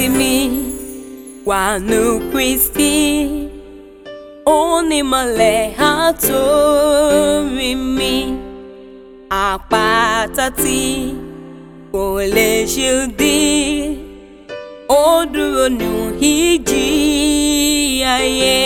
ìrètí mi wà nù Kristi onímọ̀lẹ̀ àtòrí mi àpáta tí kò lè ṣe dí ó dúró nù ìjì ayé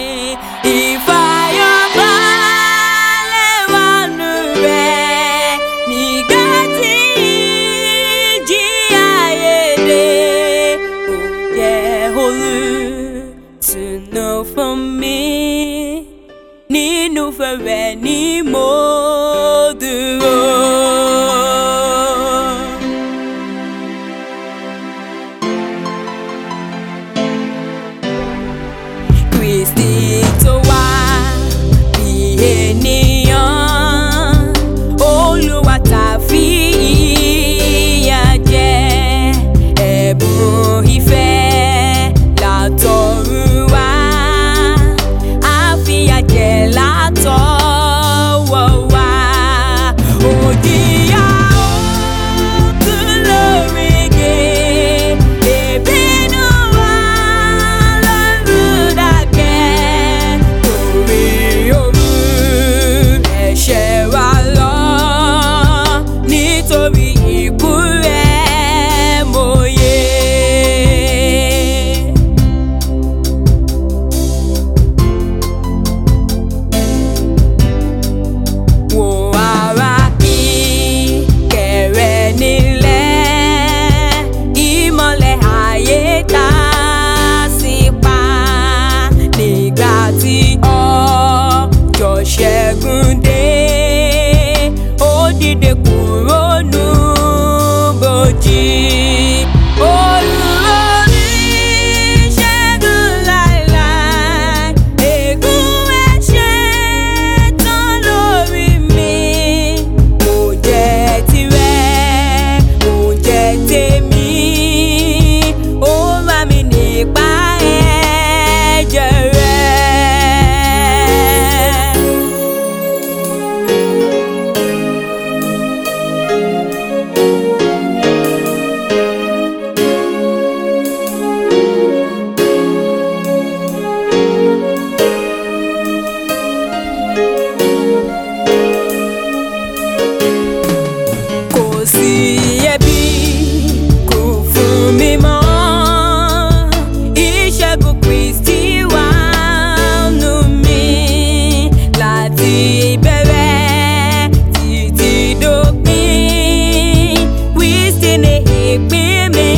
ìfàyàbalẹ̀ wà nù rẹ̀ nígbà tí ìjì ayé dé ó jẹ́ olùtùnú fún mi nínú fẹ̀rẹ̀ ni mo dúró. Kristi tó wá bí ènìyàn Olúwa tá fi ìyà jẹ ẹ̀bùn ìfẹ́ látọ̀run wá àfìyà jẹ látọwọ́ wá òjìyà òkú lórí igi ìbínú wa lọ́rùn dákẹ́ torí òru ẹ̀ṣẹ̀ wa lọ nítorí ikú rẹ̀ mòye. Wò ara ìkẹrẹ nílẹ̀, ìmọ̀lẹ̀ ayé tá sí pa nígbà tí ọjọ́ ṣẹ́gun dé. Ó dìde kúrò nù bòjì. Olùrọ̀rí ṣẹ́gun láéláé, ègún ẹ̀ṣẹ̀ tán lórí mi. Mo jẹ́ tirẹ̀, mo jẹ́ tèmi, ó rà mí nípa ẹ̀jẹ̀ rẹ̀. kò sí ẹbí kò fún mi mọ́ ìṣẹ́gun Kristi wà nù mí láti ìbẹ̀rẹ̀ títí dópin Kristi ni ìpín mi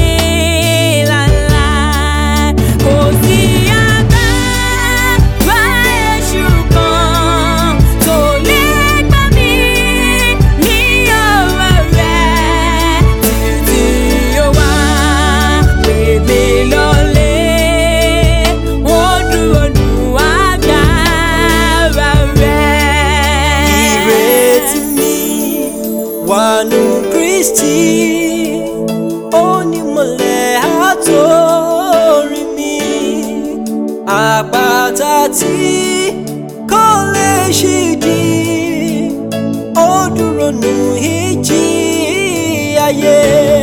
láéláé kò sí agbára èṣù kan tó lè gbà mí ní ọwọ́ rẹ̀ títí ó wá pè mí lọ́lé ó dúró nù agbára rẹ̀. ìrètí mi wà nù Kristi onímọ̀lẹ̀ àtòrí mi àpáta tí kò lè ṣídì ó dúró nù ìjì ayé.